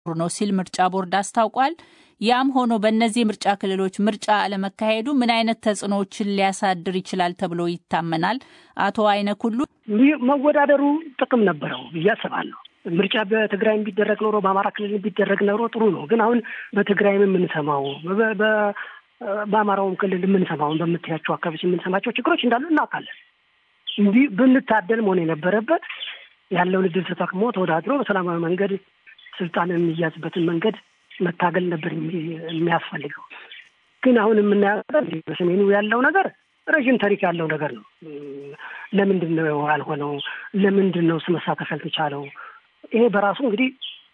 ነው ሲል ምርጫ ቦርድ አስታውቋል። ያም ሆኖ በእነዚህ ምርጫ ክልሎች ምርጫ አለመካሄዱ ምን አይነት ተጽዕኖዎችን ሊያሳድር ይችላል ተብሎ ይታመናል? አቶ አይነክ ሁሉ መወዳደሩ ጥቅም ነበረው ብዬ አስባለሁ። ምርጫ በትግራይ ቢደረግ ኖሮ በአማራ ክልል ቢደረግ ኖሮ ጥሩ ነው። ግን አሁን በትግራይም የምንሰማው በአማራውም ክልል የምንሰማውን በምታያቸው አካባቢዎች የምንሰማቸው ችግሮች እንዳሉ እናውቃለን። እንዲህ ብንታደል መሆን የነበረበት ያለውን እድል ተጠቅሞ ተወዳድሮ በሰላማዊ መንገድ ስልጣን የሚያዝበትን መንገድ መታገል ነበር የሚያስፈልገው። ግን አሁን የምናየው በሰሜኑ ያለው ነገር ረዥም ታሪክ ያለው ነገር ነው። ለምንድን ነው ያልሆነው? ለምንድን ነው መሳተፍ ያልተቻለው? ይሄ በራሱ እንግዲህ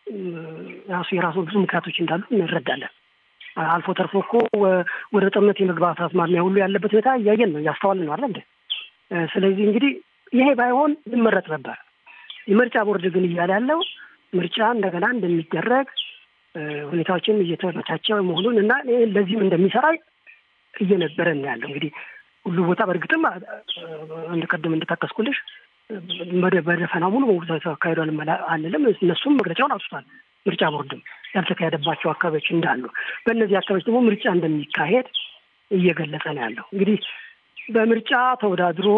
ራሱ የራሱ ብዙ ምክንያቶች እንዳሉ እንረዳለን። አልፎ ተርፎ እኮ ወደ ጦርነት የመግባት አዝማሚያ ሁሉ ያለበት ሁኔታ እያየን ነው እያስተዋልን ነው አለ እንደ ስለዚህ እንግዲህ ይሄ ባይሆን ይመረጥ ነበር። የምርጫ ቦርድ ግን እያለ ያለው ምርጫ እንደገና እንደሚደረግ ሁኔታዎችን እየተመቻቸ መሆኑን እና ለዚህም እንደሚሰራ እየነበረ ነው ያለው። እንግዲህ ሁሉ ቦታ በእርግጥም እንደቀደም እንደጠቀስኩልሽ በደፈናው ሙሉ በሙሉ ተካሂዷል አንልም። እነሱም መግለጫውን አውጥቷል። ምርጫ ቦርድም ያልተካሄደባቸው አካባቢዎች እንዳሉ፣ በእነዚህ አካባቢዎች ደግሞ ምርጫ እንደሚካሄድ እየገለጸ ነው ያለው። እንግዲህ በምርጫ ተወዳድሮ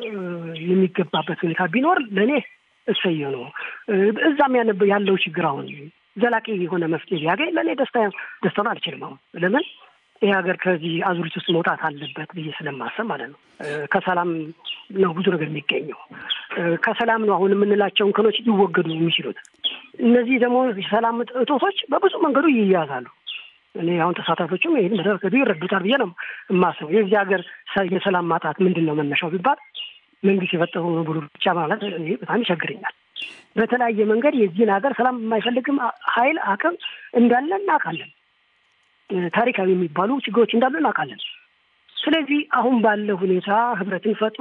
የሚገባበት ሁኔታ ቢኖር ለእኔ እሰየ ነው። እዛም ያለው ችግር አሁን ዘላቂ የሆነ መፍትሄ ቢያገኝ ለእኔ ደስታ ደስታውን አልችልም። አሁን ለምን ይህ ሀገር ከዚህ አዙሪት ውስጥ መውጣት አለበት ብዬ ስለማሰብ ማለት ነው። ከሰላም ነው ብዙ ነገር የሚገኘው። ከሰላም ነው አሁን የምንላቸው እንከኖች ሊወገዱ የሚችሉት። እነዚህ ደግሞ የሰላም እጦቶች በብዙ መንገዱ ይያዛሉ። እኔ አሁን ተሳታፊዎችም ይህን በተከዱ ይረዱታል ብዬ ነው የማስበው። የዚህ ሀገር የሰላም ማጣት ምንድን ነው መነሻው ቢባል መንግስት የፈጠረው ነው ብሎ ብቻ ማለት በጣም ይቸግረኛል። በተለያየ መንገድ የዚህን ሀገር ሰላም የማይፈልግም ኃይል አቅም እንዳለ እናውቃለን። ታሪካዊ የሚባሉ ችግሮች እንዳሉ እናውቃለን። ስለዚህ አሁን ባለው ሁኔታ ህብረትን ፈጥሮ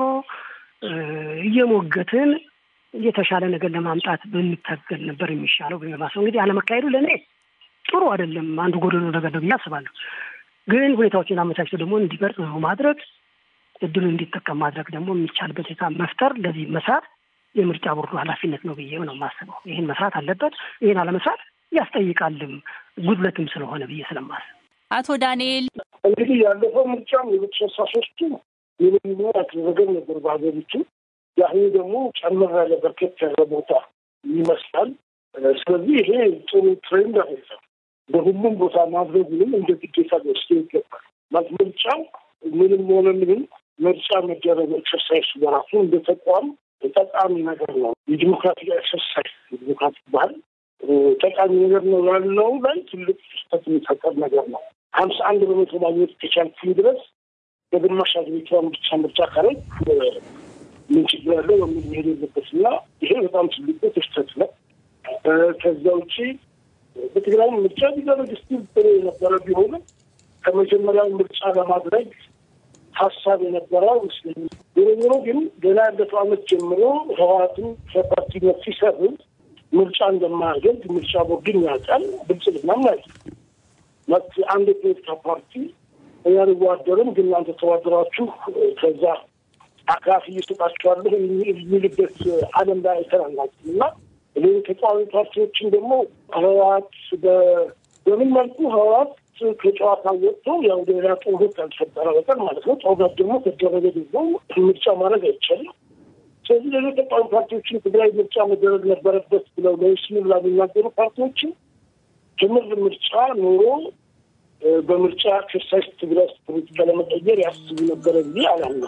እየሞገትን የተሻለ ነገር ለማምጣት ብንታገል ነበር የሚሻለው በማሰብ እንግዲህ አለመካሄዱ ለእኔ ጥሩ አይደለም፣ አንዱ ጎደሎ ነገር ነው ብዬ አስባለሁ። ግን ሁኔታዎችን አመቻችቶ ደግሞ እንዲበርጥ ነው ማድረግ እድሉን እንዲጠቀም ማድረግ ደግሞ የሚቻልበት ሁኔታ መፍጠር፣ ለዚህ መስራት የምርጫ ቦርዱ ኃላፊነት ነው ብዬ ነው የማስበው። ይህን መስራት አለበት። ይህን አለመስራት ያስጠይቃልም ጉድለትም ስለሆነ ብዬ ስለማስብ አቶ ዳንኤል እንግዲህ ያለፈው ምርጫም የሁለት ሺህ አስራ ሶስቱ የምንኖ ያደረገን ነበር በሀገሪቱ። የአሁኑ ደግሞ ጨምር ያለ በርከት ያለ ቦታ ይመስላል። ስለዚህ ይሄ ጥሩ ትሬንድ አይደለም። በሁሉም ቦታ ማድረጉንም እንደ ግዴታ ወስዶ ይገባል። ማለት ምርጫው ምንም ሆነ ምንም ምርጫ መደረግ ኤክሰርሳይዝ በራሱ እንደ ተቋም ጠቃሚ ነገር ነው። የዲሞክራቲክ ኤክሰርሳይዝ የዲሞክራቲክ ባህል ጠቃሚ ነገር ነው ያለው ላይ ትልቅ ስህተት የሚፈጠር ነገር ነው። ሀምሳ አንድ በመቶ ማግኘት ከቻልኩኝ ድረስ በግማሽ ሀገሪቷን ብቻ ምርጫ ካረግ ምን ችግር ያለው በሚል መሄድ የለበት እና ይሄ በጣም ትልቅ ስህተት ነው። ከዛ ውጭ በትግራይም ምርጫ ቢደረግ ስቲል ጥሩ የነበረ ቢሆንም ከመጀመሪያው ምርጫ ለማድረግ ሀሳብ የነበረው ይመስለኛል። ዞሮ ዞሮ ግን ገና ያለፈው ዓመት ጀምሮ ህወሓትን ከፓርቲነት ሲሰርዝ ምርጫ እንደማያደርግ ምርጫ ቦርድን ያውቃል። ብልጽግናም ማለት መት አንድ የፖለቲካ ፓርቲ እኛ እንዋደርም ግን እናንተ ተዋደራችሁ ከዛ አካፊ እየሰጣችኋለሁ የሚልበት ዓለም ላይ አይተናናቅም እና እኔ ተቃዋሚ ፓርቲዎችን ደግሞ ህወሓት በምን መልኩ ህወሓት ከጨዋታ ወጥቶ ያው ሌላ ጦርነት ካልተፈጠረ በቀር ማለት ነው። ጦርነት ደግሞ ከደረገ ደግሞ ምርጫ ማድረግ አይቻልም። ስለዚህ ሌሎች ተቃዋሚ ፓርቲዎችን ትግራይ ምርጫ መደረግ ነበረበት ብለው ለይስሙላ የሚናገሩ ፓርቲዎችን ትምህርት ምርጫ ኖሮ በምርጫ ኤክሰርሳይዝ ትግራይ ውስጥ ፖለቲካ ለመቀየር ያስቡ ነበረ ብዬ አላምነው።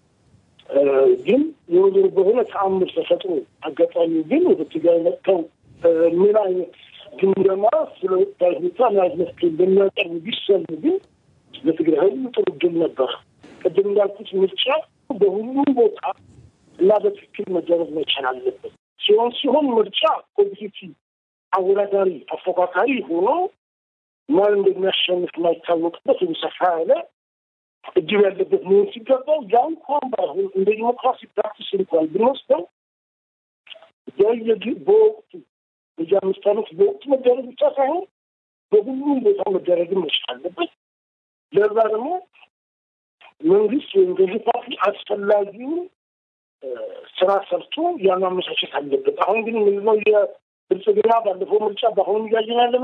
ግን ዞሮ ዞሮ በሆነ ተአምር ተፈጥሮ አጋጣሚ ግን ወደ ትግራይ መጥተው ምን አይነት ግምገማ ስለ ወቅታዊ ሁኔታ ምን አይነት መፍትሄ እንደሚያቀርቡ ቢሰሙ ግን ለትግራይ ህዝብ ጥሩ ድል ነበር። ቅድም እንዳልኩት ምርጫ በሁሉም ቦታ እና በትክክል መደረግ መቻል አለበት። ሲሆን ሲሆን ምርጫ ኮምፒቲቲቭ አወዳዳሪ አፎካካሪ ሆኖ ማን እንደሚያሸንፍ የማይታወቅበት ወይም ሰፋ ያለ እድል ያለበት መሆን ሲገባው ያ እንኳን ባይሆን እንደ ዲሞክራሲ ፕራክቲስ እንኳን ብንወስደው በወቅቱ በዚ አምስት ዓመት በወቅቱ መደረግ ብቻ ሳይሆን በሁሉም ቦታ መደረግም መቻል አለበት። ለዛ ደግሞ መንግስት ወይም ገዢ ፓርቲ አስፈላጊውን ስራ ሰርቶ ያን ማመቻቸት አለበት። አሁን ግን ምንድነው ብልጽግና ባለፈው ምርጫ በአሁኑ እያየን ያለ